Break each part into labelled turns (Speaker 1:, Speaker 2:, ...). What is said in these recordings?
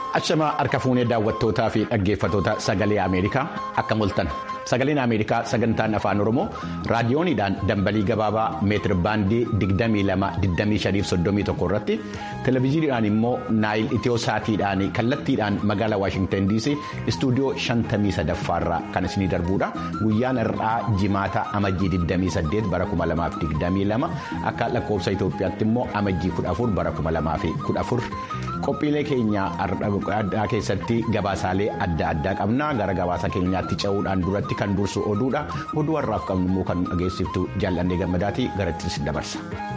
Speaker 1: Achamaa harka fuunee daawwattootaa fi dhaggeeffatoota sagalee Ameerikaa akka mul'atan sagaleen Ameerikaa sagantaan afaan Oromoo raadiyooniidhaan dambalii gabaabaa meetir baandii 22-25-31 irratti televezyiiniidhaan immoo naayil itiyoo saatiidhaan kallattiidhaan magaalaa Waashingtan DC istuudiyoo 53 irraa kan isinii darbuudha guyyaan har'aa jimaata amajjii 28 bara 2022 akka lakkoofsa Itoophiyaatti immoo amajjii 14 bara 2014 qophiilee keenya addaa keessatti gabaasaalee adda addaa qabna gara gabaasa keenyaatti ce'uudhaan duratti kan dursu oduudha oduu har'aaf qabnu immoo kan dhageessiftu jaallannee gammadaatii garattis dabarsa.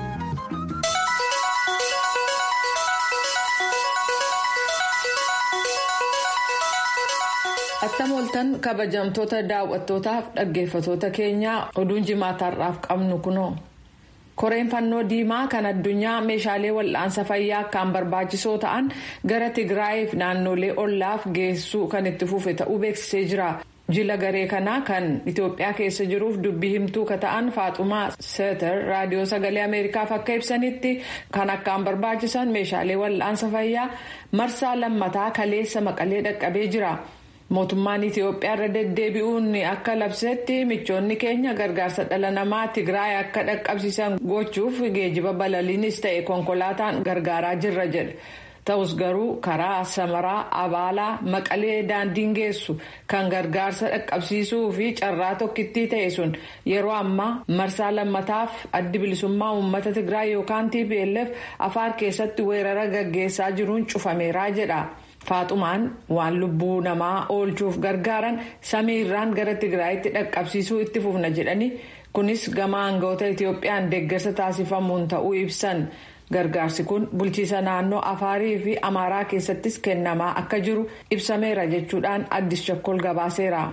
Speaker 2: Attam ooltan kabajamtoota daawwattootaaf dhaggeeffatoota keenyaa oduun jimaata har'aaf qabnu kunoo. koreen fannoo diimaa kan addunyaa meeshaalee wal'aansa fayyaa akkaan barbaachisoo ta'an gara tigraayiif naannolee ollaaf geessuu kan itti fufe ta'uu beeksisee jira jila garee kanaa kan itiyoophiyaa keessa jiruuf dubbii himtuu ka ta'an faaxumaa seeter raadiyoo sagalee ameerikaaf akka ibsanitti kan akkaan barbaachisan meeshaalee wal'aansa fayyaa marsaa lammataa kaleessa maqalee dhaqqabee jira. mootummaan itiyoophiyaa irra deddeebi'uun akka labsetti michoonni keenya gargaarsa dhala namaa tigraay akka dhaqqabsiisan gochuuf geejiba balaliinis ta'e konkolaataan gargaaraa jirra jedhe ta'us garuu karaa samaraa abaalaa maqalee daandiin geessu kan gargaarsa dhaqqabsiisuu fi carraa tokkittii ta'e sun yeroo ammaa marsaa lammataaf addi bilisummaa uummata tigraay yookaan tplf afaar keessatti weerara gaggeessaa jiruun cufameeraa jedha. faaxumaan waan lubbuu namaa oolchuuf gargaaran samii irraan gara tigraayitti dhaqqabsiisuu itti fufna jedhani kunis gama aangawoota itiyoophiyaan deeggarsa taasifamuun ta'uu ibsan gargaarsi kun bulchiisa naannoo afaarii fi amaaraa keessattis kennamaa akka jiru ibsameera jechuudhaan addis chakkol gabaaseera.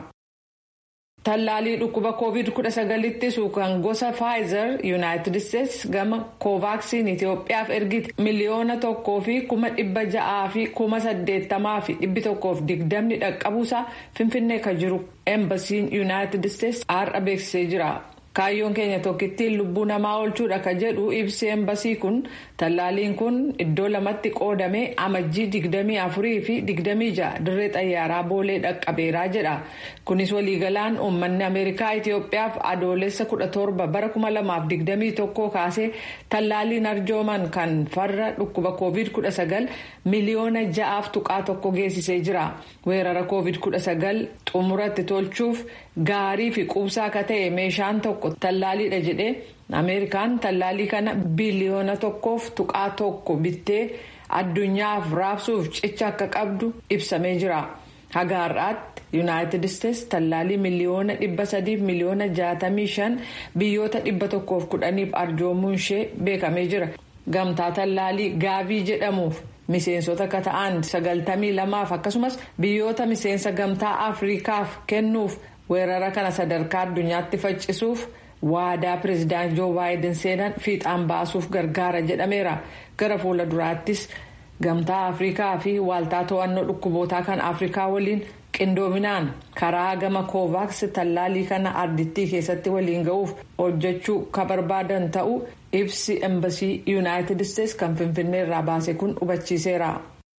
Speaker 2: tallaalii dhukkuba covid 19 ittisu kan gosa faayizer yuunaayitid isteetsi gama koovaaksiin itiyoophiyaaf ergite miliyoona tokkoo fi kuma dhibba ja'aa fi kuma saddeettamaa fi dhibbi tokkoof digdamni dhaqqabuusaa finfinnee kan jiru eembasiin yuunaayitid isteetsi har'a beeksisee jira. kaayyoon keenya tokkittiin lubbuu namaa oolchuudha ka jedhu ibsi eembasii kun tallaaliin kun iddoo lamatti qoodamee amajjii digdamii afurii fi digdamii ja'a dirree xayyaaraa boolee dhaqqabeeraa jedha kunis waliigalaan uummanni ameerikaa itiyoophiyaaf adoolessa kudha torba bara kuma lamaaf digdamii tokkoo kaasee tallaaliin arjooman kan farra dhukkuba koovid kudha sagal miliyoona ja'aaf tuqaa tokko geessisee jira weerara koovid kudha sagal xumuratti tolchuuf gaarii fi quubsaa akka ta'e meeshaan tokko tallaaliidha jedhee ameerikaan tallaalii kana biliyoona tokkoof tuqaa tokko bittee addunyaaf raabsuuf cicha akka qabdu ibsamee jira haga har'aatti yuunaayitid isteetsi tallaalii miliyoona dhibba sadiif miliyoona jaatamii shan biyyoota dhibba tokkoof kudhaniif arjoomuun ishee beekamee jira gamtaa tallaalii gaavii jedhamuuf. miseensota akka ta'an sagaltamii lamaaf akkasumas biyyoota miseensa gamtaa afriikaaf kennuuf weerara kana sadarkaa addunyaatti faccisuuf waadaa pireezidaant joo baayiden seenan fiixaan baasuuf gargaara jedhameera gara fuula duraattis gamtaa afriikaa fi waaltaa to'annoo dhukkubootaa kan afriikaa waliin qindoominaan karaa gama koovaaks tallaalii kana ardittii keessatti waliin ga'uuf hojjechuu ka barbaadan ta'uu ibsi embasii yuunaayitid isteetsi kan finfinnee irraa baase kun hubachiiseera.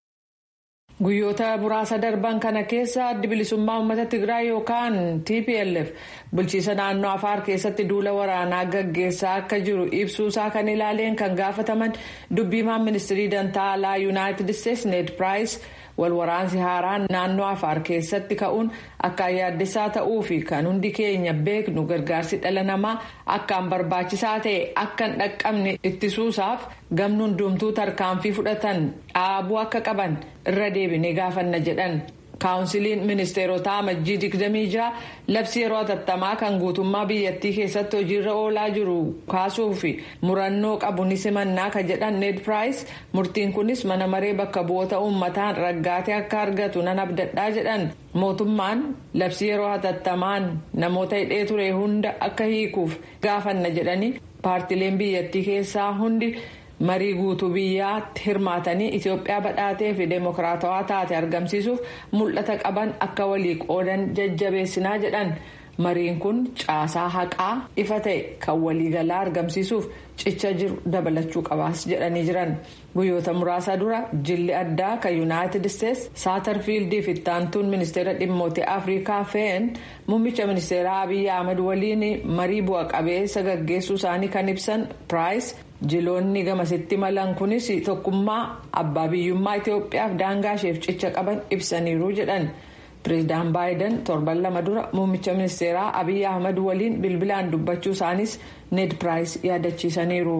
Speaker 2: guyyoota muraasa darban kana keessa addi bilisummaa uummata tigraay yookaan tplf bulchiisa naannoo afaar keessatti duula waraanaa gaggeessaa akka jiru ibsuusaa kan ilaaleen kan gaafataman dubbiimaan ministirii dantaa alaa yuunaayitid isteetsi ned piraayis walwaraansi haaraan naannoo afaar keessatti ka'uun akkaan yaaddessaa ta'uu fi kan hundi keenya beeknu gargaarsi dhala namaa akkaan barbaachisaa ta'e akka hin dhaqqabne ittisuusaaf gamni hundumtuu tarkaanfii fudhatan dhaabuu akka qaban irra deebinee gaafanna jedhan. kaawunsiliin ministeerotaa amajjii 26 labsii yeroo hatattamaa kan guutummaa biyyattii keessatti hojiirra oolaa jiru kaasuu fi murannoo qabu ni simannaa ka jedhan ned piraayis murtiin kunis mana maree bakka bu'oota uummataan raggaatee akka argatu nan abdadhaa jedhan mootummaan labsii yeroo hatattamaan namoota hidhee ture hunda akka hiikuuf gaafanna jedhanii paartileen biyyattii keessaa hundi. marii guutuu biyyaatti hirmaatanii itiyoophiyaa badhaatee fi deemokiraatawaa taate argamsiisuuf mul'ata qaban akka walii qoodan jajjabeessinaa jedhan mariin kun caasaa haqaa ifa ta'e kan waliigalaa argamsiisuuf cicha jiru dabalachuu qabaas jedhanii jiran guyyoota muraasa dura jilli addaa kan yuunaayitid isteets saatarfiildii fi ittaantuun ministeera dhimmoota afrikaa fe'en muummicha ministeeraa abiyyi ahmed waliin marii bu'a qabeessa gaggeessuu isaanii kan ibsan piraayis jiloonni gamasitti malan kunis tokkummaa abbaa biyyummaa itiyoophiyaaf daangaa isheef cicha qaban ibsaniiru jedhan. pireezidaan baayiden torban lama dura muummicha ministeeraa abiyyi ahmed waliin bilbilaan dubbachuu isaanis ned piraayis yaadachiisaniiru.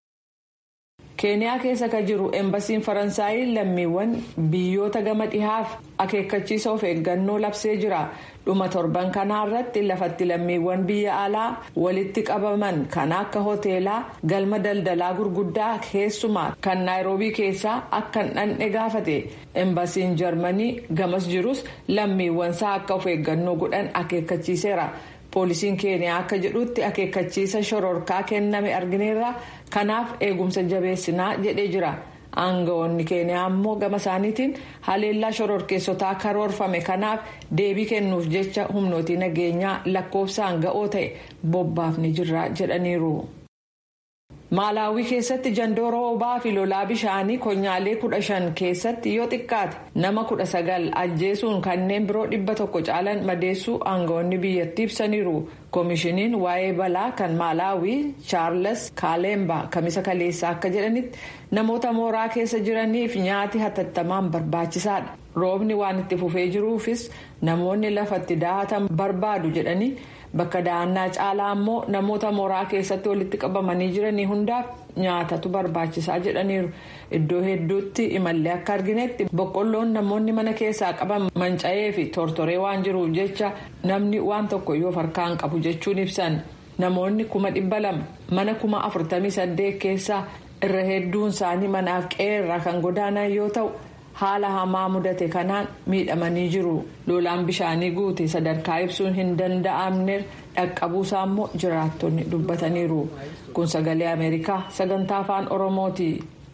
Speaker 2: keeniyaa keessa kan jiru eembasiin faransaayii lammiiwwan biyyoota gama dhihaaf akeekkachiisa of eeggannoo labsee jira dhuma torban kanaa irratti lafatti lammiiwwan biyya alaa walitti qabaman kan akka hoteelaa galma daldalaa gurguddaa keessumaa kan naayiroobii keessaa akka hin dhandhe gaafate eembasiin jarmanii gamas jirus lammiiwwansaa akka of eeggannoo godhan akeekkachiiseera. poolisiin keeniyaa akka jedhutti akeekkachiisa shororkaa kenname argineerra kanaaf eegumsa jabeessinaa jedhee jira aangawoonni keeniyaa ammoo gama isaaniitiin haleellaa shororkeessotaa karoorfame kanaaf deebii kennuuf jecha humnootii nageenyaa lakkoofsaan ga'oo ta'e bobbaafni jirra jedhaniiru. maalaawii keessatti jandoora obaa fi lolaa bishaanii konyaalee kudha shan keessatti yoo xiqqaate nama kudha sagal ajjeesuun kanneen biroo dhibba tokko caalan madeessuu aangawoonni biyyattii ibsaniiru koomishiniin waa'ee balaa kan maalaawii chaarles kaalemba kamisa kaleessaa akka jedhanitti namoota mooraa keessa jiraniif nyaati hatattamaan barbaachisaadha roobni waan itti fufee jiruufis namoonni lafatti daahatan barbaadu jedhanii. bakka dahannaa caalaa ammoo namoota mooraa keessatti walitti qabamanii jiranii hundaaf nyaatatu barbaachisaa jedhaniiru iddoo hedduutti imallee akka arginetti boqqolloon namoonni mana keessaa qaban manca'ee fi tortoree waan jiruuf jecha namni waan tokko yoo harkaan qabu jechuun ibsan namoonni kuma dhibba lama mana kuma afurtamii saddeet keessaa irra hedduun isaanii manaaf qe'ee kan godaanan yoo ta'u. haala hamaa mudate kanaan miidhamanii jiru lolaan bishaanii guute sadarkaa ibsuun hin danda'amne dhaqqabuusaa immoo jiraattonni dubbataniiru kun sagalee ameerikaa sagantaa afaan oromooti.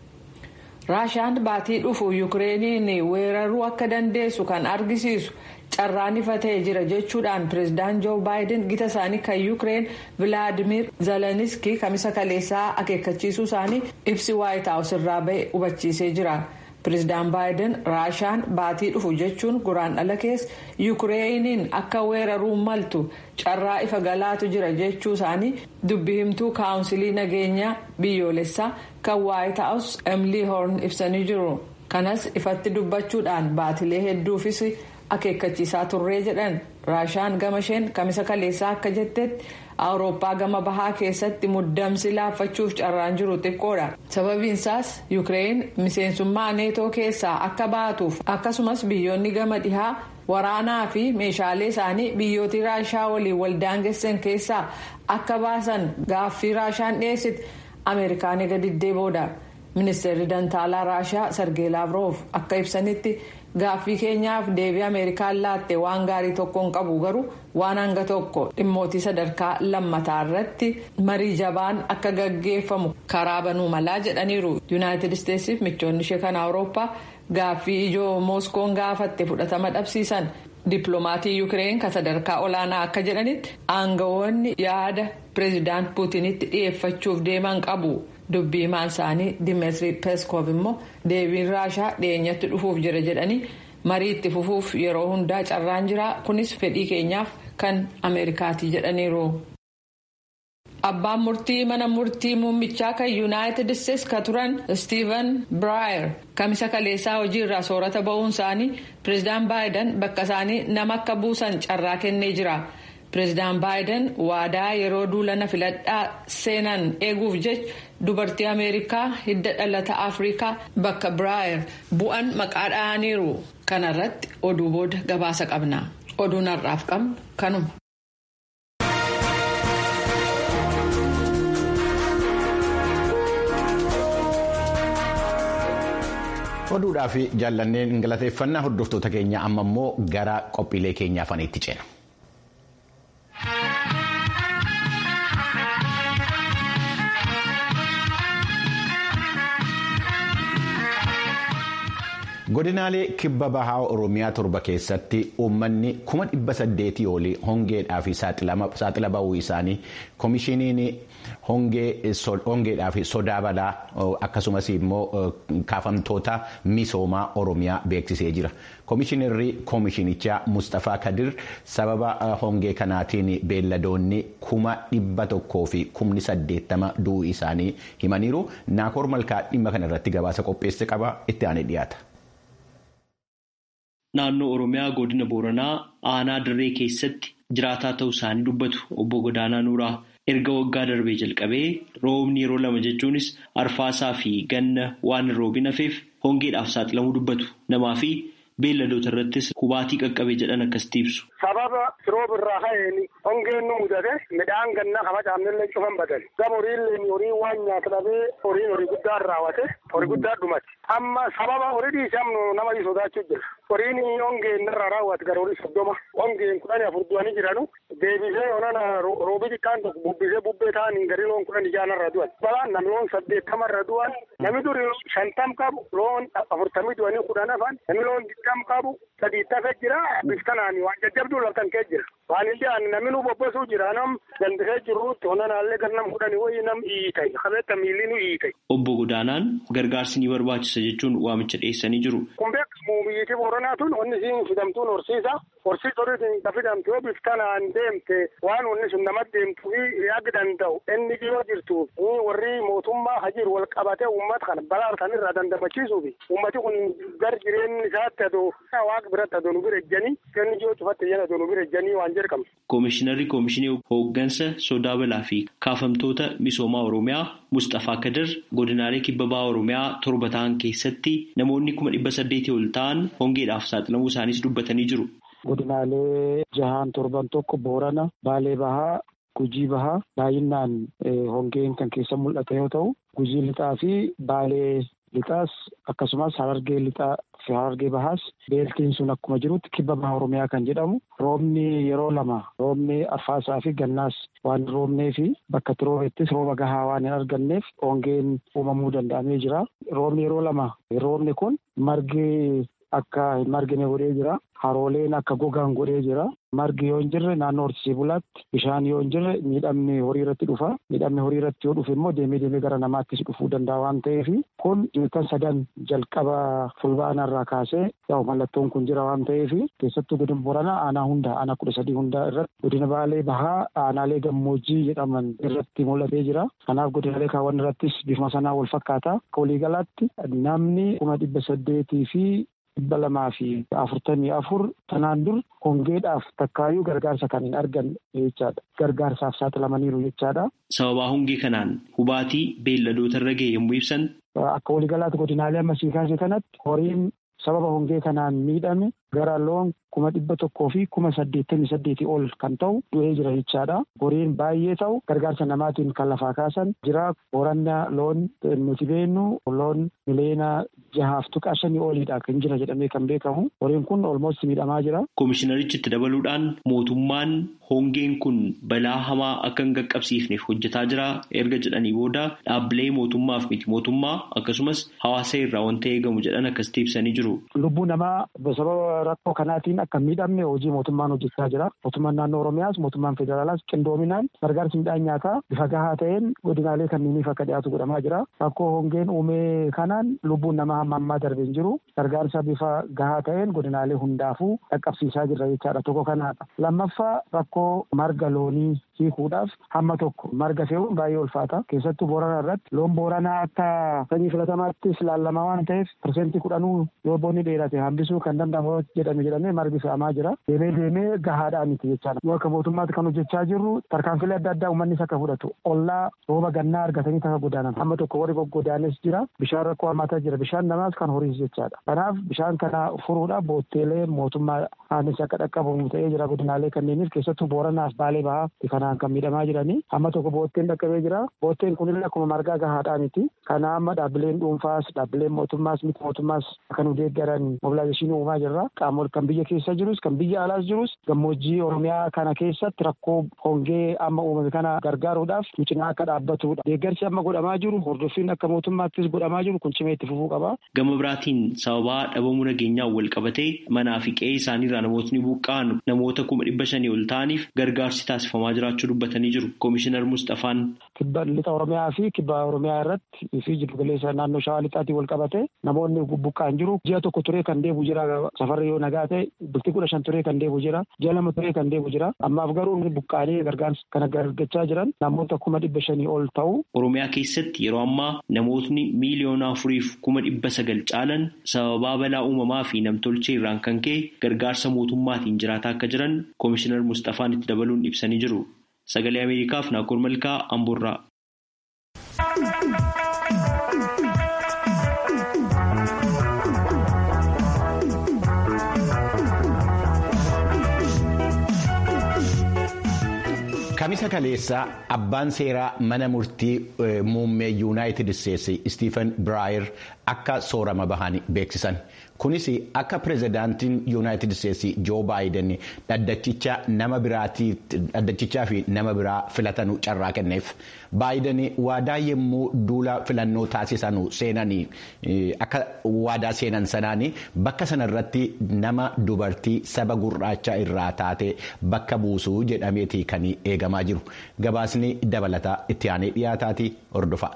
Speaker 2: raashaan baatii dhufu yukireeniin weeraruu akka dandeessu kan argisiisu carraan ifa ta'e jira jechuudhaan pireezidaan joo baayiden gita isaanii kan yukireen vilaadimir zeleniski kamisa kaleessaa akeekkachiisuu isaanii ibsi waayit haawus irraa ba'e hubachiisee jira. pireezidaan baayiden raashaan baatii dhufu jechuun guraandhala keessa yukireeniin akka weeraruu maltu carraa ifa galaatu jira jechuu isaanii dubbi himtuu kaawunsilii nageenyaa biyyoolessaa kan waayit haawus emilii hoorn ibsanii jiru kanas ifatti dubbachuudhaan baatilee hedduufis akeekkachiisaa turree jedhan raashaan gama isheen kamisa kaleessaa akka jettetti awurooppaa gama bahaa keessatti muddamsi laaffachuuf carraan jiru xiqqoodha sababiinsaas yukireen miseensummaa neetoo keessaa akka baatuuf akkasumas biyyoonni gama dhihaa waraanaa fi meeshaalee isaanii biyyootii raashaa waliin waldaangessan keessaa akka baasan gaaffii raashaan dhiyeessite ameerikaan ega diddee booda ministeerri dantaalaa raashaa sargee laavroof akka ibsanitti. gaaffii keenyaaf deebii ameerikaan laatte waan gaarii tokko hin qabu garuu waan hanga tokko dhimmootii sadarkaa lammataa irratti marii jabaan akka gaggeeffamu karaa banuu malaa jedhaniiru yuunaayitid isteetsiif michoonni ishee kan awurooppaa gaaffii ijoo mooskoon gaafatte fudhatama dhabsiisan dippiloomatii yukireen kan sadarkaa olaanaa akka jedhanitti aangawoonni yaada pireezidaant puutinitti dhiyeeffachuuf deeman qabu. dubbii himaan isaanii dimetri peeskoof immoo deebiin raashaa dhiyeenyatti dhufuuf jira jedhanii marii itti fufuuf yeroo hundaa carraan jira kunis fedhii keenyaaf kan ameerikaatii jedhaniiru. abbaan murtii mana murtii muummichaa kan yuunaayitid isteetsi ka turan stiiven biraayer kamisa kaleessaa hojiirraa soorata ba'uun isaanii pireezidaan baayiden bakka isaanii nama akka buusan carraa kennee jira. pireezidaan baayiden waadaa yeroo duulana filadhaa seenan eeguuf jecha dubartii ameerikaa hidda dhalata afrikaa bakka biraayer bu'an maqaa dha'aniiru kanarratti oduu booda gabaasa qabna oduun har'aaf qabnu kanuma.
Speaker 1: oduudhaa fi jaallanneen galateeffannaa hordoftoota keenya amma immoo gara qophiilee keenyaa faniitti ceena. godinaalee kibba bahaa oromiyaa torba keessatti uummanni kuma dhibba saddeetii olii hongeedhaa fi saaxila bahuu isaanii koomishiniin hongeedhaa fi sodaa balaa akkasumas immoo kaafamtoota misoomaa oromiyaa beeksisee jira. Koomishinarri koomishinichaa Mustafaa Kadir sababa hongee kanaatiin beelladoonni kuma dhibba tokkoo fi kumni saddeettama du'uu isaanii himaniiru. Naakoor Malkaa dhimma kana irratti gabaasa qopheesse qaba itti aanee dhiyaata.
Speaker 3: Naannoo Oromiyaa godina Booranaa aanaa dirree keessatti jiraataa ta'uu isaanii dubbatu obbo Godaanaa Nuuraa. Erga waggaa darbee jalqabee roobni yeroo lama jechuunis arfaasaa fi ganna waan hin roobin hafeef hongeedhaaf saaxilamuu dubbatu namaa fi beelladoota irrattis hubaatii qaqqabee jedhan akkasitti ibsu.
Speaker 4: Sababa rooba irraa ka'een hongeen nu mudate midhaan gannaa kama caamnillee cufan badan gama horiillee horii waan nyaata dhabee horiin horii guddaa raawwate horii guddaa dhumate amma sababa horii dhiisamnu nama sodaachuu jira horiin hongeen irraa raawwate gara horii soddoma hongeen kudhanii afur du'anii jiranu deebisee onana roobi xiqqaan tokko bubbisee bubbee ta'anii gari loon kudhan ijaan irra du'an balaan namni loon saddeettama irra du'an namni duri shantam qabu loon afurtamii du'anii kudhan hafan namni loon digdam qabu sadii tafe jira biftanaan waan jajjabduu laftan kee jira waan ijaan namni nu bobbasuu jira nam dandisee jirruutti onanaallee gar nam kudhanii wayii nam iitay qabeetta miilli nu iitay.
Speaker 3: Obbo Godaanaan gargaarsi ni barbaachisa jechuun waamicha dhiyeessanii jiru.
Speaker 4: Kun beekamu biyyattii Booranaa tun onni siin fidamtuun horsiisa. Horsiisa horiitiin ka fidamte yoo biftanaan deemte waan onni sun namatti deemtuu fi yaagi danda'u inni dhiyoo jirtu warri mootummaa hajiir wal qabatee uummata kana balaa kan irraa dandamachiisuu fi uummati kun gar jireenyi isaatti adoo waaqa biratti adoo nu bira ejjanii kenni dhiyoo cufatte jan adoo nu bira ejjanii waan jedhamu.
Speaker 3: Koomishinarri Koomishinii Hooggansa Sodaa Balaa fi Kaafamtoota Misoomaa Oromiyaa Mustafaa Kadir godinaalee kibba bahaa Oromiyaa torba ta'an keessatti namoonni kuma dhibba saddeetii ol ta'an hongeedhaaf saaxilamuu isaaniis dubbatanii jiru.
Speaker 5: Godinaalee jahaan torban tokko Boorana, Baalee Bahaa, Gujii Bahaa baay'inaan hongeen kan keessa mul'ata yoo ta'u, Gujii Lixaa fi Baalee Lixaas akkasumas Harargee Lixaa fi Harargee Bahaas beeltiin sun akkuma jirutti kibba bahaa Oromiyaa kan jedhamu roobni yeroo lama roobni arfaasaa fi gannaas waan roobnee fi bakka itti roobeettis rooba gahaa waan hin arganneef hongeen uumamuu danda'amee jira. Roobni yeroo lama roobni kun margi akka hin margine godhee jira. Harooleen akka gogaan godhee jira. Margi yoo hin jirre naannoo horsiisee bulaatti bishaan yoo hin jirre miidhamni horii irratti dhufa. Miidhamni horii irratti yoo dhufe immoo deemee deemee gara namaattis dhufuu danda'a waan ta'eef kun ji'oota sadan jalqaba fulbaana irraa kaasee yaa'u mallattoon kun jira waan ta'eef keessattuu godina Booranaa aanaa hunda aanaa kudha sadii hundaa irratti godina Baalee Bahaa aanaalee gammoojjii jedhaman irratti mul'atee jira. Kanaaf godinaalee kaawwan irrattis bifuma sanaa wal fakkaata. Akka waliigalaatti namni kuma dhibba saddeetii fi dhibba lamaa fi afurtamii afur tanaan dur hongeedhaaf takkaayyuu gargaarsa kan hin argan jechaadha. Gargaarsaaf saaxilamaniiru jechaadha.
Speaker 3: Sababaa hongee kanaan hubaatii beelladoota irra ga'e yommuu ibsan.
Speaker 5: Akka waliigalaatti godinaalee amma sii kaase kanatti horiin sababa hongee kanaan miidhame gara loon kuma dhibba tokkoo fi kuma saddeettamii saddeetii ol kan ta'u du'ee jira jechaadha. Horiin baay'ee ta'u gargaarsa namaatiin kan lafaa kaasan jira. Boorana loon nuti beennu loon miliyoona jahaaf tuqaa shanii oliidha kan jira jedhamee kan beekamu. Horiin kun olmoos miidhamaa jira.
Speaker 3: Koomishinarichi itti dabaluudhaan mootummaan hongeen kun balaa hamaa akka hin qaqqabsiifneef hojjetaa jira erga jedhanii booda dhaabbilee mootummaaf miti mootummaa akkasumas hawaasa irraa wanta eegamu jedhan akkasitti ibsanii jiru.
Speaker 5: Lubbuu namaa sababa rakkoo kanaatiin akka miidhamne hojii mootummaan hojjechaa jira. Mootummaan naannoo Oromiyaas mootummaan federaalaas qindoominaan gargaarsi midhaan nyaataa bifa gahaa ta'een godinaalee kanneeniif akka dhiyaatu godhamaa jira. Rakkoo hongeen uumee kanaan lubbuun namaa hamma ammaa darbee hin jiru. Gargaarsa bifa gahaa ta'een godinaalee hundaafuu dhaqqabsiisaa jirra jechaadha. Tokko kanaadha. Lammaffaa rakkoo marga loonii hiikuudhaaf hamma tokko marga fe'uun baay'ee ulfaata. Keessattuu Booranaa irratti loon Booranaa akka sanyii filatamaattis ilaalamaa waan ta'eef pirsentii kudhanuu yoo boonni dheerate hambisuu kan danda'amu jedhame jedhamee margi fe'amaa jira. Deemee deemee gahaadhaan miti jechaadha. Yoo akka mootummaatti kan hojjechaa jirru tarkaanfilee adda addaa uummannis akka fudhatu ollaa rooba gannaa argatanii akka godaanan hamma tokko warri goggodaanes jira. Bishaan rakkoo hammaataa jira. Bishaan namaas kan horiis jechaadha. Kanaaf bishaan kana furuudhaaf bootteelee mootummaa aanis akka dhaqqabamu ta'ee jira godinaalee kanneeniif keessattuu Booranaaf Baalee Bahaa kana kanaan kan miidhamaa jiranii amma tokko bootteen dhaqqabee jira bootteen kunillee akkuma margaa gahaadhaa miti kana amma dhaabbileen dhuunfaas dhaabbileen mootummaas miti mootummaas kan nu deeggaran mobilaayizeeshinii uumaa jirra qaamol kan biyya keessa jirus kan biyya alaas jirus gammoojjii oromiyaa kana keessatti rakkoo hongee amma uumame kana gargaaruudhaaf cinaa akka dhaabbatudha deeggarsi amma godhamaa jiru hordoffiin akka mootummaattis godhamaa jiru kun cimee itti fufuu qaba.
Speaker 3: Gama biraatiin sababaa dhabamuu nageenyaan wal qabatee manaa fi qe'ee isaaniirraa namootni buqqa'an namoota kuma dhibba shanii ol ta'aniif gargaarsi taasifamaa jiraachuu dubbatanii jiru. Koomishinar Mustafaan.
Speaker 5: Kibba lixa Oromiyaa fi kibba Oromiyaa irratti fi jiddu galeessa naannoo Shawaa lixaatiin wal qabate namoonni buqqa'an jiru. Ji'a tokko turee kan deebi'u jira safarri yoo nagaa ta'e bultii kudha shan turee kan deebi'u jira. Ji'a lama turee kan deebi'u jira. Ammaaf garuu buqqa'anii gargaarsa kana argachaa jiran namoota kuma dhibba shanii ol ta'u.
Speaker 3: Oromiyaa keessatti yeroo ammaa namootni miiliyoona afuriif kuma dhibba sagal caalan sababaa balaa uumamaa fi namtolchee irraan kan ka'e gargaarsa mootummaatiin jiraataa akka jiran koomishinar Mustafaan itti dabaluun ibsanii jiru. Sagalee Ameerikaaf Naakoor Malkaa Amboorraa.
Speaker 1: Kamisa kaleessaa abbaan seeraa mana murtii muummee yuunaayitid isteetsi Istiifen Biraayer akka soorama bahan beeksisan. Kunis akka pirezidaantiin yuunaayitid isteetsi Joo Baayiden dhaddachichaa fi nama biraa filatanu carraa kenneef. Baayiden waadaa yommuu duula filannoo taasisanu seenanii akka waadaa seenan sanaanii bakka sanarratti nama dubartii saba gurraachaa irraa taate bakka buusuu jedhameeti kan eegamaa jiru. Gabaasni dabalataa itti aanee dhiyaataati hordofa.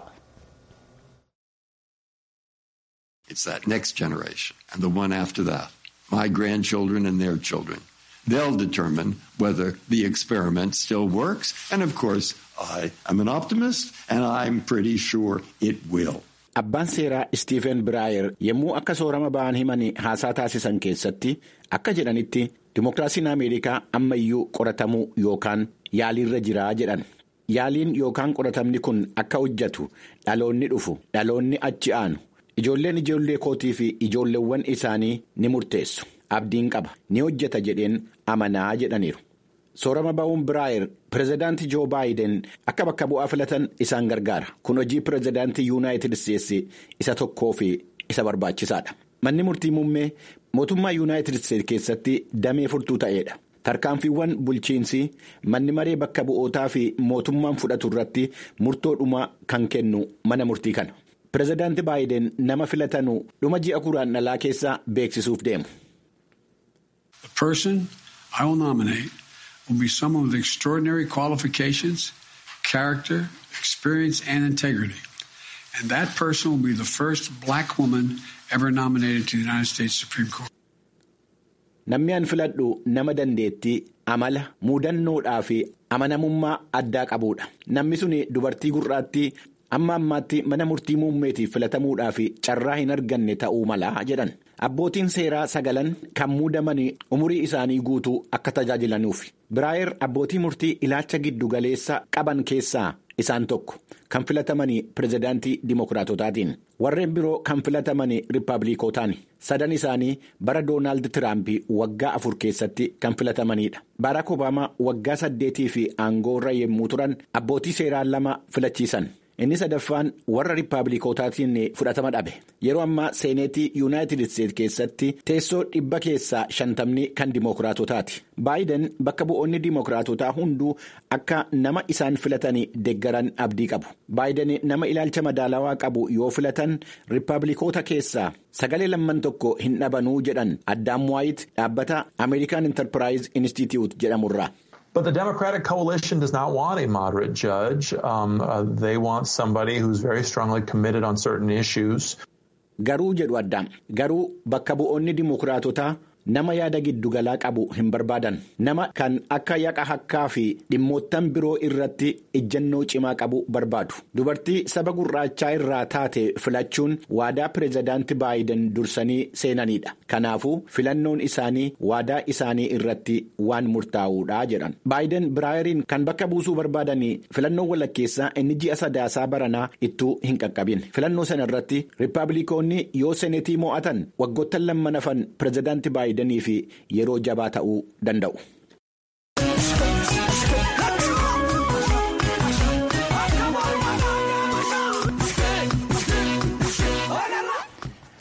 Speaker 6: It's that next generation and the one after that, my grandchildren and their children. They'll determine whether the experiment still works. And of course, I am an optimist and I'm pretty sure it will.
Speaker 1: Abbaan seeraa Istiifen Biraayer yommuu akka soorama ba'an himanii haasaa taasisan keessatti akka jedhanitti Dimookiraasiin Ameerikaa ammayyuu qoratamuu yookaan yaaliirra jiraa jedhan. Yaaliin yookaan qoratamni kun akka hojjetu dhaloonni dhufu dhaloonni achi aanu. Ijoolleen ijoollee kootii fi ijoolleewwan isaanii ni murteessu. Abdiin qaba. Ni hojjeta jedheen amanaa jedhaniiru. Soorama ba'uun Biraayer pirezidaantii Joo Baayiden akka bakka bu'aa filatan isaan gargaara. Kun hojii pirezidaantii Yuunaayitid Isteetsi isa tokkoo fi isa barbaachisaadha. Manni murtii muummee mootummaa Yuunaayitid Isteetsi keessatti damee furtuu ta'edha. Tarkaanfiiwwan bulchiinsi manni maree bakka bu'ootaa fi mootummaan fudhatu irratti murtoo dhumaa kan kennu mana murtii kana. Pireezidaanti Baayiden nama filatanu dhuma ji'a kuraan dhalaa keessaa beeksisuuf deemu.
Speaker 7: The person I will nominate will be someone with extraordinary qualifications, character, experience, and integrity. And that person will be the first black woman ever nominated to the United States Supreme Court.
Speaker 1: Namni an filadhu nama dandeettii amala muudannoodhaa fi amanamummaa addaa qabuudha. Namni sun dubartii gurraattii amma ammaatti mana murtii muummeetiif filatamuudhaa fi carraa hin arganne ta'uu mala jedhan. Abbootiin seeraa sagalan kan muudaman umurii isaanii guutuu akka tajaajilanuuf. Biraayer abbootii murtii ilaalcha giddu galeessa qaban keessaa isaan tokko kan filataman pirezidaantii dimookiraatotaatiin. Warreen biroo kan filataman riippaabilikootaan. Sadan isaanii bara Doonaald Tiraamp waggaa afur keessatti kan filatamanidha. Baaraak Obaamaa waggaa saddeetii fi aangoo irra yommuu turan abbootii seeraa lama filachiisan. Inni sadaffaan warra riippaabilikootaatiin fudhatama dhabe. Yeroo ammaa seeneetii Yuunaayitid Isteetsi keessatti teessoo dhibba keessaa shantamni kan dimookiraatotaati. Baayiden bakka bu'oonni dimookiraatotaa hunduu akka nama isaan filatanii deeggaran abdii qabu. Baayiden nama ilaalcha madaalawaa qabu yoo filatan riippaabilikoota keessaa sagalee lamman tokko hin dhabanuu jedhan Addaam Waayit dhaabbata American Enterprise Institute jedhamurraa.
Speaker 8: But the Democratic coalition does not want a moderate judge. Um, uh, they want somebody who's very strongly committed on certain issues.
Speaker 1: Garuu jedhu addaam garuu bakka bu'oonni dimookiraatotaa nama yaada giddugalaa qabu hin barbaadan nama kan akka yaqa hakkaa fi dhimmoottan biroo irratti ejjennoo cimaa qabu barbaadu dubartii saba gurraachaa irraa taate filachuun waadaa pireezidaanti baayiden dursanii seenanidha kanaafuu filannoon isaanii waadaa isaanii irratti waan murtaa'uudha jedhan baayiden biraayeriin kan bakka buusuu barbaadanii filannoo walakkeessaa inni ji'a sadaasaa baranaa ittuu hin qaqqabin filannoo sana irratti riippaabilikoonni yoo senetii mo'atan waggoottan lamman hafan pireezidaanti baayidanii fi yeroo jabaa ta'uu danda'u.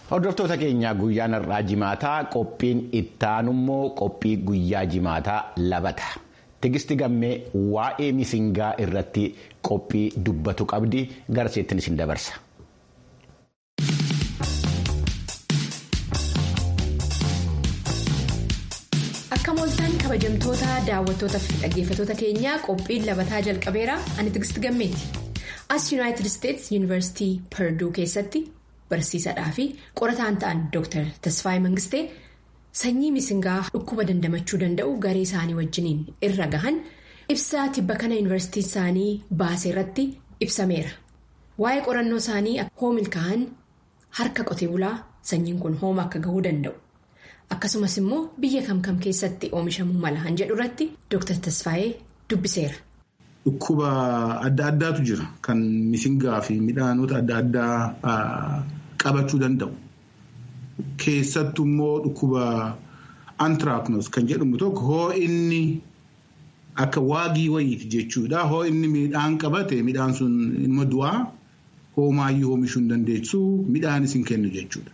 Speaker 1: Hordoftoota keenya guyyaan har'aa jimaataa qophiin ittaanummoo qophii guyyaa jimaataa labata. Tigisti gammee waa'ee misingaa irratti qophii dubbatu qabdi garseettiin isin dabarsa.
Speaker 9: Akka mooltaan kabajamtoota daawwattoota fi dhaggeeffattoota keenyaa qophiin labataa jalqabeera ani tigisti gammeeti. As Yuunaayitid Isteets Yuunivarsiitii Perduu keessatti barsiisadhaa fi qorataan ta'an Dr. Tasfaayee Mangistee sanyii misingaa dhukkuba dandamachuu danda'u garee isaanii wajjiniin irra gahan ibsaa tibba kana yuunivarsiitii isaanii baasee irratti ibsameera. Waa'ee qorannoo isaanii hoomil kahan harka qotee bulaa sanyiin kun hooma akka gahuu danda'u. Akkasumas immoo biyya kam kam keessatti oomishamuu mala han jedhu irratti Dr. Tasfaayee dubbiseera.
Speaker 10: Dhukkuba adda addaatu jira kan misingaa fi midhaanota adda addaa qabachuu danda'u. Keessattuu immoo dhukkuba antiraaknos kan jedhamu tokko hoo inni akka waagii wayiiti jechuudha. Hoo inni midhaan qabate midhaan sun ilma du'aa hoomaayyuu oomishuu hin dandeessu midhaanis hin kennu jechuudha.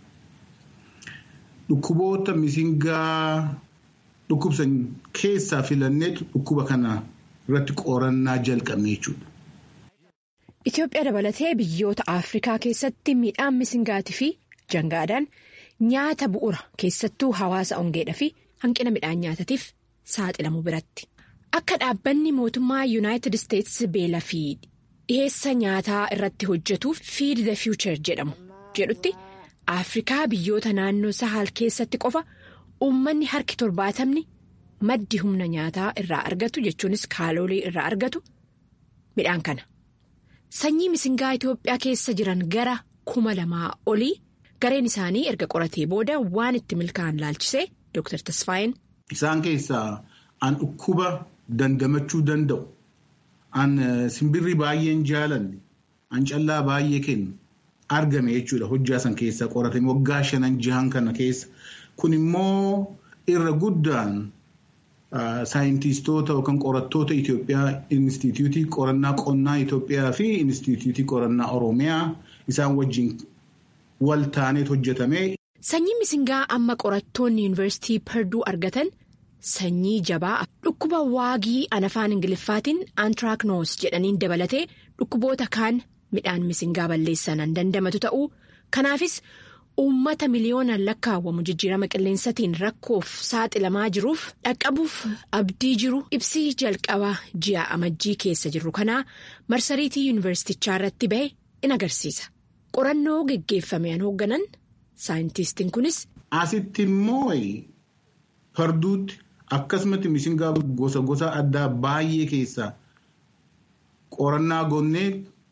Speaker 10: Dhukkuboota misingaa dhukkubsan keessaa filanneetu dhukkuba kana irratti qorannaa jalqabne jechuudha.
Speaker 9: Itoophiyaa dabalatee biyyoota Afrikaa keessatti midhaan misingaatii fi jangaadhaan nyaata bu'uura keessattuu hawaasa ongeedhaa fi hanqina midhaan nyaatatiif saaxilamu biratti. Akka dhaabbanni mootummaa Yuunaayitid Isteets beela fi dhiheessa nyaataa irratti hojjetuuf Feed the Future jedhamu jedhutti. Afrikaa biyyoota naannoo Sahaal keessatti qofa uummanni harki torbaatamni maddi humna nyaataa irraa argatu jechuunis kaaloolii irraa argatu midhaan kana. Sanyii misingaa Itoophiyaa keessa jiran gara kuma lamaa olii gareen isaanii erga qoratee booda waan itti milkaa'an laalchisee Dr. Tasfaayeen.
Speaker 10: Isaan keessaa an dhukkuba dandamachuu danda'u an simbirri baay'een jaalanne an callaa baay'ee kennu. argame jechuudha hojjaa san keessa qoratame waggaa shanan jahan kana keessa kun immoo irra guddaan saayintistoota yookaan qorattoota Itoophiyaa Inistituutii qorannaa qonnaa Itoophiyaa fi Inistituutii qorannaa Oromiyaa isaan wajjin wal taaneet hojjetame.
Speaker 9: Sanyii misingaa amma qorattoonni yuunivarsiitii Perduu argatan sanyii jabaa dhukkuba waagii an afaan ingiliffaatiin antiraaknoos jedhaniin dabalatee dhukkuboota kaan. midhaan misingaa balleessanaan dandamatu ta'uu kanaafis uummata miliyoonaan lakkaawwamu jijjiirama qilleensatiin rakkoof saaxilamaa jiruuf dhaqqabuuf abdii jiru ibsii jalqabaa ji'a amajjii keessa jirru kanaa marsariitii yuunivarsiitichaa irratti bahe in agarsiisa qorannoo geggeeffameen hoogganan saayintistiin kunis.
Speaker 10: asitti immoo parduutti akkasumatti misingaa gosa gosa addaa baay'ee keessaa qorannaa gonnee.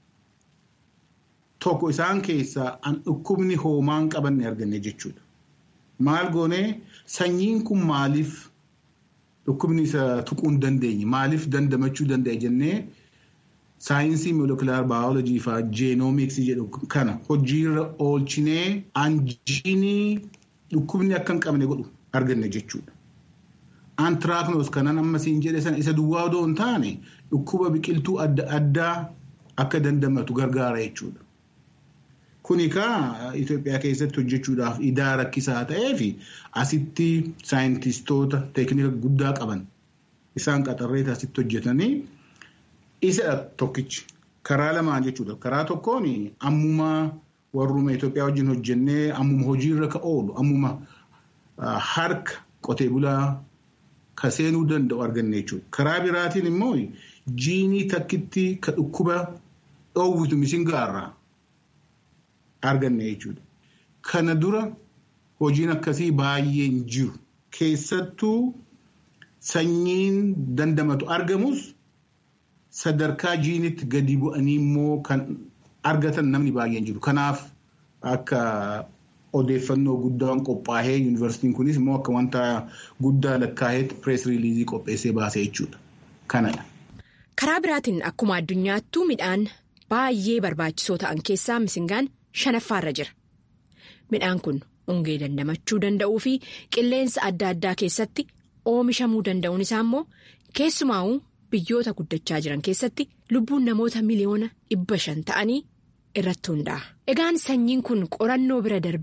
Speaker 10: Tokko isaan keessaa an dhukkubni hoomaan qabanne arganne jechuudha. Maal goonee sanyiin kun maaliif dhukkubni isa tuquu hin dandeenye maaliif dandamachuu danda'a jennee saayinsii moolekulaar baayoloojii fi jeenoomiksii jedhu kana hojiirra oolchinee anjiinii dhukkubni akka hin qabne godhu arganne jechuudha. Antiraaknoos kanan ammasiin jedhe sana isa duwwaa odoo hin taane dhukkuba biqiltuu adda addaa akka dandamatu gargaara jechuudha. Kuni kaa Itoophiyaa keessatti hojjechuudhaaf idaa rakkisaa ta'ee fi asitti saayintistoota teeknika guddaa qaban isaan qaxarreeta asitti hojjetanii isa tokkichi karaa lamaan jechuudha. Karaa tokkoon ammuma warruma Itoophiyaa wajjin hojjennee ammuma hojiirra ka oolu ammuma harka qotee bulaa ka seenuu danda'u arganne jechuudha. Karaa biraatiin immoo jiinii takkitti ka dhukkuba dhoowwitu misingaarraa. arganne jechuudha. Kana dura hojiin akkasii baay'een jiru. Keessattuu sanyiin dandamatu argamus sadarkaa jiinitti gadi bu'anii immoo kan argatan namni baay'een jiru. Kanaaf akka odeeffannoo guddaan qophaa'ee yuunivarsiitiin kunis immoo akka wanta guddaa lakkaa'eetti pirees riiliizii qopheessee baasee jechuudha. Kanadha.
Speaker 9: Karaa biraatiin akkuma addunyaattuu midhaan baay'ee barbaachisoo ta'an keessaa misingaan shanaffaarra jira. Midhaan kun ongee dandamachuu danda'uu fi qilleensa adda addaa keessatti oomishamuu danda'uun isaa immoo keessumaa'uu biyyoota guddachaa jiran keessatti lubbuun namoota miliyoona dhibba shan ta'anii irratti hundaa'a. Egaan sanyiin kun qorannoo bira darbee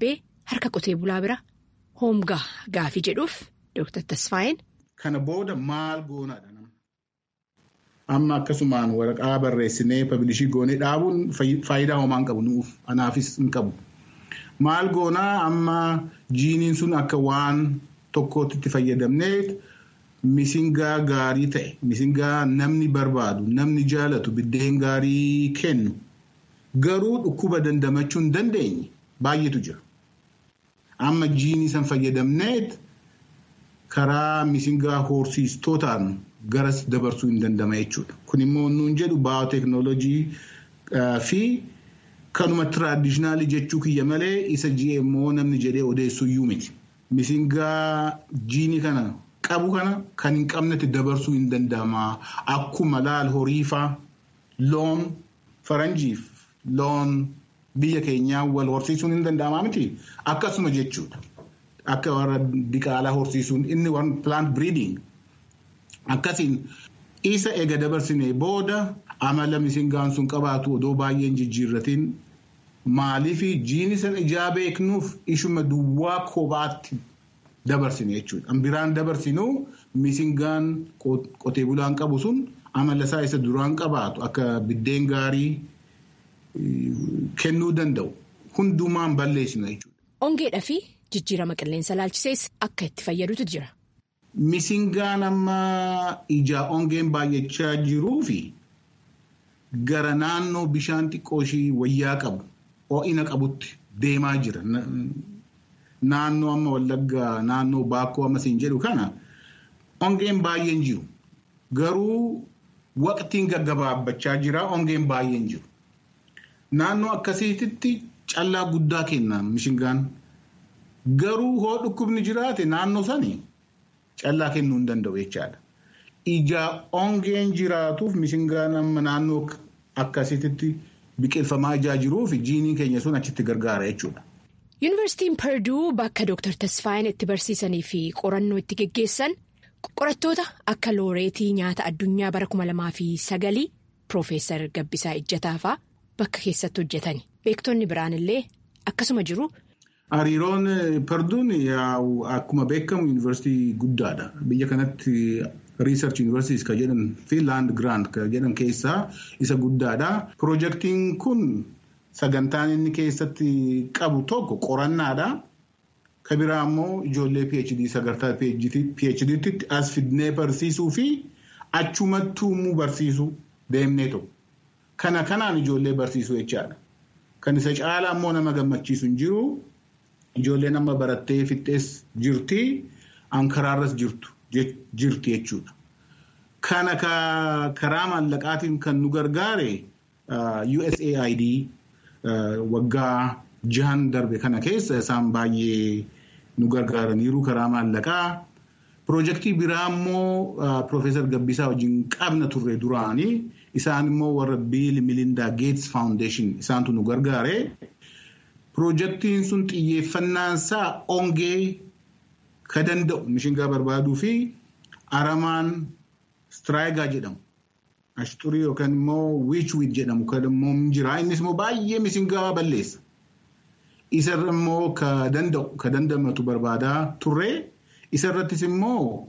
Speaker 9: harka qotee bulaa bira hoomgaa gaafii jedhuuf Dr. Tasfaayeen.
Speaker 10: Kana booda maal goonaadha nama. Amma akkasumaan waraqaa barreessinee pablishii goonee dhaabuun faayidaa homaa hin qabu nuuf anaafis hin qabu. Maal goonaa amma jiiniin sun akka waan tokkootti itti fayyadamnee misingaa gaarii ta'e misingaa namni barbaadu namni jaalatu biddeen gaarii kennu garuu dhukkuba dandamachuu hin dandeenye baay'eetu jira. Amma jiinii san fayyadamneet karaa misingaa horsiistootaan garas dabarsuu hin dandama jechuudha. Kun immoo nuun jedhu baayooteeknooloojii fi kanuma tiraadishinaalii jechuu kiyya malee isa GMO namni jedhee odeessuu iyyuu miti. Misingaa jiinii kana qabu kana kan hin qabnetti dabarsuu hin danda'ama. Akkuma laal horiifaa loon faranjiif loon biyya keenyaa wal horsiisuun hin danda'amaa miti. Akkasuma jechuudha. Akka warra diqaalaa horsiisuun inni warra plant breeding. Akkasiin isa ega dabarsinee booda amala misingaan sun qabaatu odoo baay'een jijjiirratiin maaliif jiini san ijaa beeknuuf ishuma duwwaa kophaatti dabarsine jechuudha. Biraan dabarsinuu misingaan qotee bulaan qabu sun amala isaa isa duraan qabaatu akka biddeen gaarii kennuu danda'u hundumaan balleessina jechuudha.
Speaker 9: Ongeedhaa fi jijjiirama qilleensa laalchisees akka itti fayyadutu jira.
Speaker 10: Misingaan amma ijaa ongeen baay'achaa jiruu fi gara naannoo bishaan xiqqoo ishii wayyaa qabu ho'ina qabutti deemaa jira. Naannoo amma wallaggaa naannoo baakkoo amma siin jedhu kana ongeen baay'een jiru. Garuu waqtiin gaggabaabbachaa jira ongeen baay'een jiru. Naannoo akkasiitti callaa guddaa kenna mishingaan. Garuu hoo dhukkubni jiraate naannoo sanii callaa kennuu hin danda'u jechaadha. Ija ongeen jiraatuuf mishingaan amma naannoo akkasiitti biqilfamaa ijaa jiruuf jiiniin keenya sun achitti gargaara jechuudha.
Speaker 9: Yuunivarsiitiin Perduu bakka Dr. Tasfaayeen itti barsiisanii fi qorannoo itti geggeessan qorattoota akka looreetii nyaata addunyaa bara kuma lamaa fi sagalii Piroofeesar Gabbisaa Ijjataafaa bakka keessatti hojjetani. Beektonni biraan illee akkasuma jiru.
Speaker 10: Hariiroon Perduun akkuma beekamu yuunivarsiitii guddaadha. Biyya kanatti Research Universities kan jedhan fi Land Grant kan jedhan keessaa isa guddaadha. Piroojeektiin kun sagantaan inni keessatti qabu tokko qorannaadha. Kan biraa immoo ijoollee PhD sagantaa PhDtti as fidnee barsiisuu fi achumattuu immoo barsiisuu deemnee tokko. Kana kanaan ijoollee barsiisuu jechaadha. Kan isa caalaa immoo nama gammachiisu hin jiru. Ijoolleen amma barattee fixxees jirti. Ankaraarras jirtu jirti jechuudha. Kana karaa maallaqaatiin kan nu gargaare USAID waggaa jahan darbe kana keessa isaan baay'ee nu gargaaraniiru karaa maallaqaa. Piroojeektii biraa immoo Piroofeesar Gabbisaa wajjin qabna turre duraanii isaan immoo warra Biil Milindaa Geets Foundation isaantu nu gargaare. Piroojeektiin sun xiyyeeffannaan isaa ongee ka danda'u mishingaa barbaaduu fi aramaan straayigaa jedhamu. Ashturii yookaan immoo wiichwiid jedhamu kan immoo jira. Innis immoo baay'ee mishingaa balleessa. Isarra immoo ka danda'u ka dandamatu barbaadaa turre. Isarrattis immoo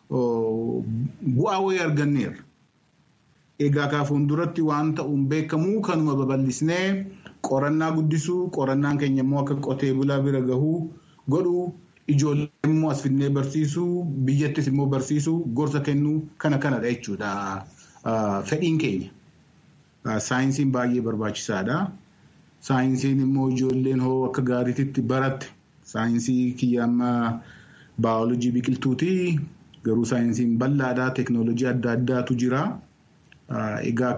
Speaker 10: bu'aa wayii arganneerra. Egaa kaa fuulduratti waan ta'uun beekamu kanuma babal'isnee qorannaa guddisuu qorannaan keenya immoo akka qotee bulaa bira gahuu godhuu ijoollee immoo as fidnee barsiisuu biyyattis immoo barsiisuu gorsa kennuu kana kanadha jechuudha. Fedhiin keenya. Saayinsiin baay'ee barbaachisaadha. Saayinsiin immoo ijoolleen hoo akka gaariitti baratte saayinsii kiyya amma baayoloojii biqiltuuti. Garuu saayinsiin bal'aadha. Teeknooloojii adda addaatu jira. Egaa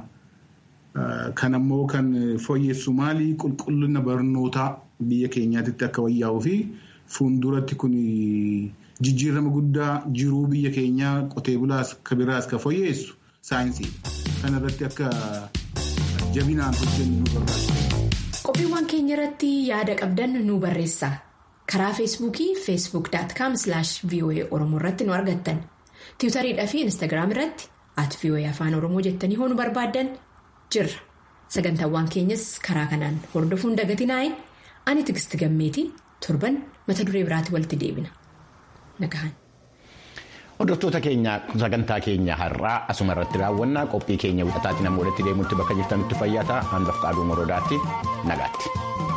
Speaker 10: kan ammoo kan fooyyessu maali qulqullina barnootaa biyya keenyaatti akka wayyaa'uu fi fuulduratti kun jijjiirama guddaa jiruu biyya keenyaa qotee bulaas ka biraas ka fooyyessu saayinsiidha. Kana irratti akka jabinaan hojjennu nu barbaachisa.
Speaker 9: Qophiiwwan keenya irratti yaada qabdan nu barreessa. Karaa feesbuukii feesbuuk.com voa oromoo irratti nu argattan. tiwutariidhaa fi instaagiraam irratti at voa afaan oromoo jettanii hoo nu barbaaddan jirra. Sagantaawwan keenyas karaa kanaan hordofuun dagatinaayin ani tigisti gammeetii torban mata duree biraatti walitti deebina nagahan.
Speaker 1: Hordoftoota keenya sagantaa keenya har'aa asuma irratti raawwannaa qophii keenya wixataatiin amma walitti deemuutti bakka jirtanitti fayyaa ta'a hanbaf qaaduu moroodaatti nagaatti.